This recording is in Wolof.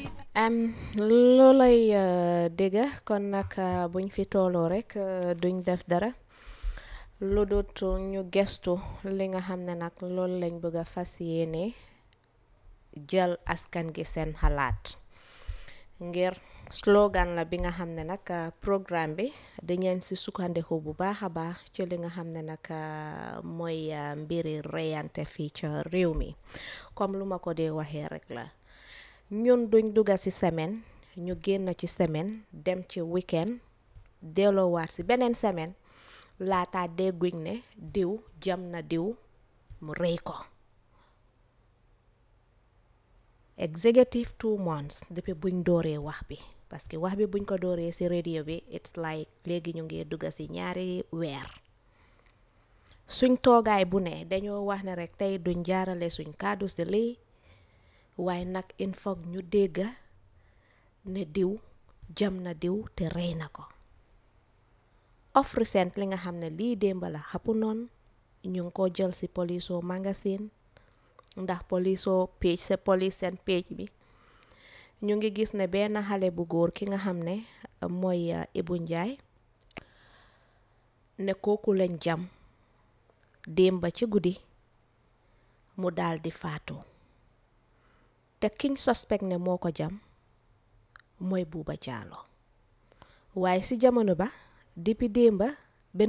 am loolay dégga kon nag buñ fi tooloo rek duñ def dara lu dut ñu gestu li nga xam ne nag loolu lañ bëgg a fas yéene jël askan gi seen xalaat ngir slogan la bi nga xam ne nag programme bi dañeen si sukkandiku bu baax a baax ci li nga xam ne nag mooy mbiri reyante fii ca réew mi comme lu ma ko dee waxee rek la ñun duñ dugga ci semaine ñu génn ci semaine dem ci weekend delloowaat ci beneen semaine laata dégguñ ne diw jam na diw mu rëy ko executive two months depuis buñ dooree wax bi parce que wax bi buñ ko dooree ci radio bi it's like léegi ñu ngi dugga ci ñaari weer suñ toogaay bu ne dañoo wax ne rek tey duñ jaarale suñ kàddu ci lii waaye nag il faut ñu dégga ne diw jam na diw te rey na ko of recent li nga xam ne lii démba la xapu noon ñu ngi ko jël ci poliso magasin ndax poliso page sa police seen page bi ñu ngi gis ne benn xale bu góor ki nga xam ne mooy Ibu Njaay ne kooku lañ jam démba ci guddi mu daal di faatu te kiñ suspect ne moo ko jam mooy Buuba Jaalo waaye ci jamono ba depuis démba